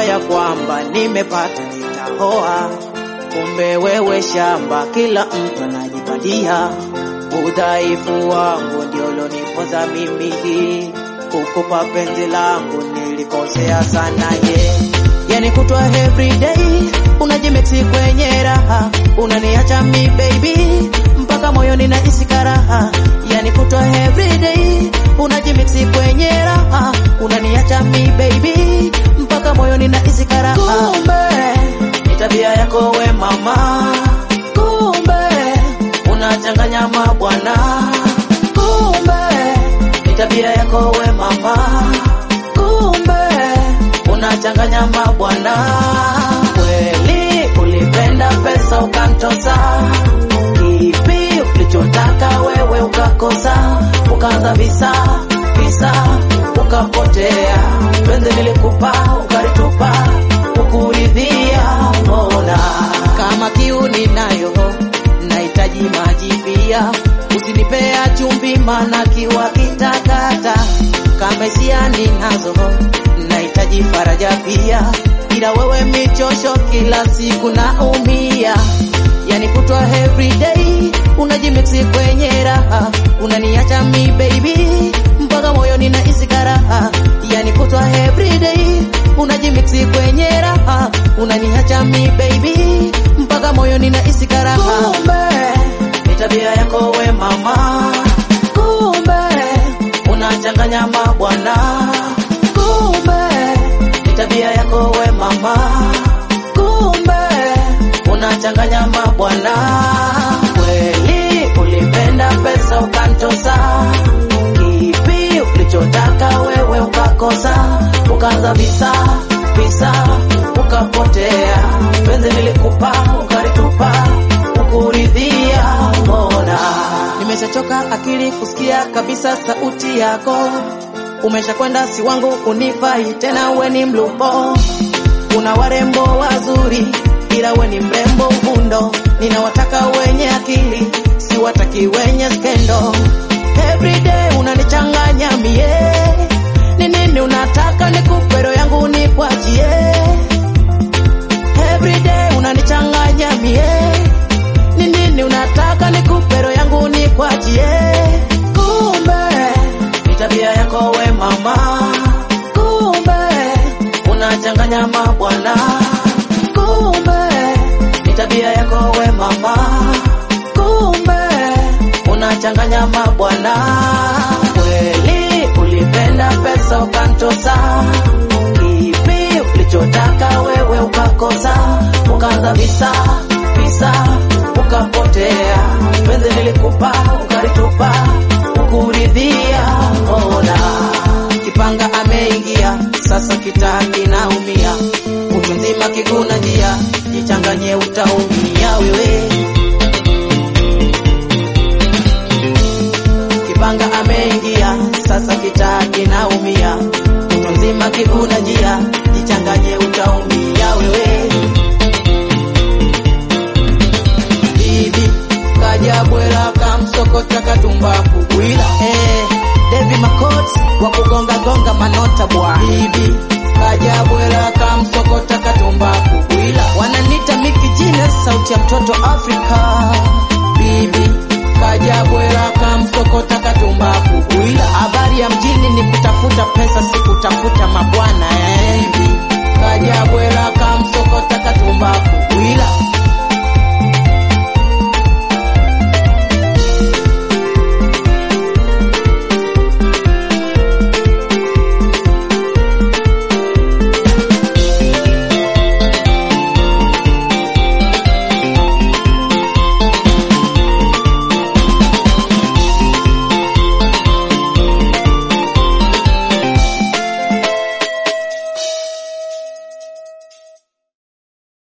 Nilijua ya kwamba nimepata nitaoa, kumbe wewe shamba, kila mtu anajipatia. Udhaifu wangu ndio uloniponza mimi kukupa penzi langu, nilikosea sana ye yani kutwa everyday unajimixi kwenye raha, unaniacha mi baby mpaka moyoni nahisi karaha, yani kutwa everyday unajimixi kwenye raha, unaniacha mi baby mpaka moyoni nahisi karaha. Kumbe ni tabia yako we mama, kumbe unachanganya mabwana, kumbe ni tabia yako we mama, kumbe unachanganya mabwana. Kweli ulipenda pesa ukantosa, kipi ulichotaka wewe ukakosa, ukaanza visa visa ukapotea, penzi nilikupa ukalitupa, ukuridhia mbona kama kiu ninayo nahitaji maji pia, usinipea chumvi mana kiwa kitakata, kama hisia ninazo nahitaji faraja pia, ila wewe michosho kila siku naumia, yani kutwa everyday unajimixi kwenye raha, unaniacha mi baby mpaka moyoni nahisi karaha, yani kutwa everyday unajimixi kwenye raha, unaniacha mi baby mpaka moyoni nahisi karaha. Kumbe ni tabia yako we mama, kumbe unachanganya mabwana kumbe ni tabia yako we mama, kumbe unachanganya mabwana. Kweli ulipenda pesa ukantosa, kipi ulichotaka wewe ukakosa, ukaanza visa visa ukapotea, penzi nilikupa ukalitupa, ukuridhia mbona? Nimeshachoka akili kusikia kabisa sauti yako umesha kwenda si wangu unifai tena, we ni mlupo. Una warembo wazuri, ila we ni mrembo uvundo. Ninawataka wenye akili, si wataki wenye skendo. Everyday unanichanganya mie, ni nini unataka nikupe roho yangu nikwachie? Everyday unanichanganya mie, ni nini unataka nikupe roho yangu nikwachie? Kumbe ni tabia yako we mama, kumbe unachanganya mabwana, kumbe ni tabia yako we mama, kumbe unachanganya mabwana. Kweli ulipenda pesa ukantosa, kipi ulichotaka wewe ukakosa, ukaanza visa visa ukapotea, penzi nilikupa ukalitupa kuridhia ona kipanga ameingia sasa kitaa kinaumia utu nzima kiguna njia jichanganye utaumia wewe kipanga ameingia sasa kitaa kinaumia utu nzima kiguna njia jichanganye utaumia wewe bibi kajabwela kamsokota katumbaku bwila eh, Devi Makoti wa kugonga gonga manota bwa bibi kajabwela kamsokota katumbaku bwila wananita Miki Genius sauti ya mtoto Afrika